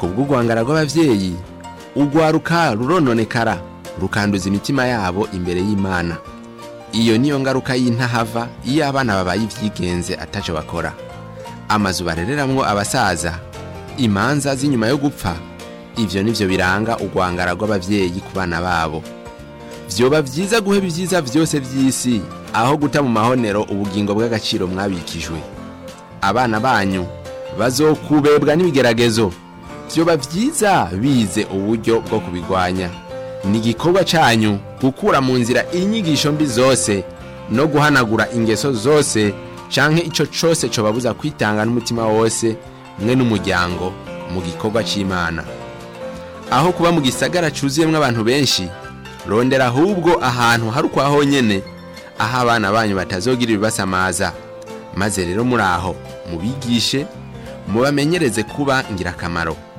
ku bw'urwangara rw'abavyeyi urwaruka rurononekara rukanduza imitima yabo imbere y'imana iyo niyo ngaruka y'intahava iyo abana babaye ivyigenze ataco bakora amazu barereramwo abasaza imanza z'inyuma yo gupfa ivyo nivyo biranga urwangara rw'abavyeyi ku bana babo vyoba vyiza guheba ivyiza vyose vy'isi aho guta mu mahonero ubugingo bw'agaciro mwabikijwe abana banyu bazokubebwa n'ibigeragezo vyoba vyiza bize uburyo bwo kubigwanya ni igikorwa canyu gukura mu nzira inyigisho mbi zose no guhanagura ingeso zose canke ico cose cobabuza kwitanga n'umutima wose mwe n'umuryango mu gikorwa c'imana aho kuba mu gisagara cuzuyemwo abantu benshi rondera ahubwo ahantu hari ukwa honyene aho abana banyu batazogira ibibasamaza maze rero muri aho mubigishe mubamenyereze kuba ngirakamaro